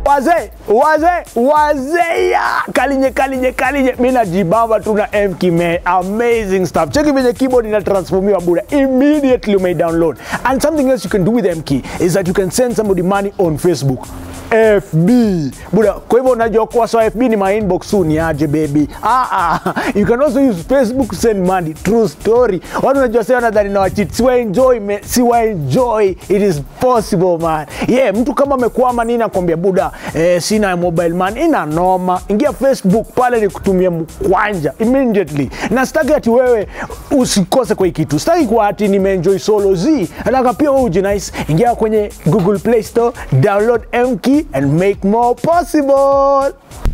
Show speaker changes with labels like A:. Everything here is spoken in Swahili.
A: wazee wazee wazee ya kalinye kalinye kalinye mi najibamba tu na mk man amazing stuff cheki venye keyboard inatransformiwa bure immediately umei download and something else you can do with mk is that you can send somebody money on facebook fb buda kwa hivyo unajua kuwa so fb ni my inbox tu ni aje baby ah, ah. you can also use facebook to send money true story watu unajua sasa nadhani na wachit siwa enjoy me, siwa enjoy it is possible man yeah mtu kama amekwama nini nakwambia buda eh, sina mobile man ina noma ingia facebook pale ni kutumia mkwanja immediately na sitaki ati wewe usikose kwa hii kitu sitaki kuwa ati nimeenjoy solo z nataka pia wewe ujinice ingia kwenye google play store download mk and make more possible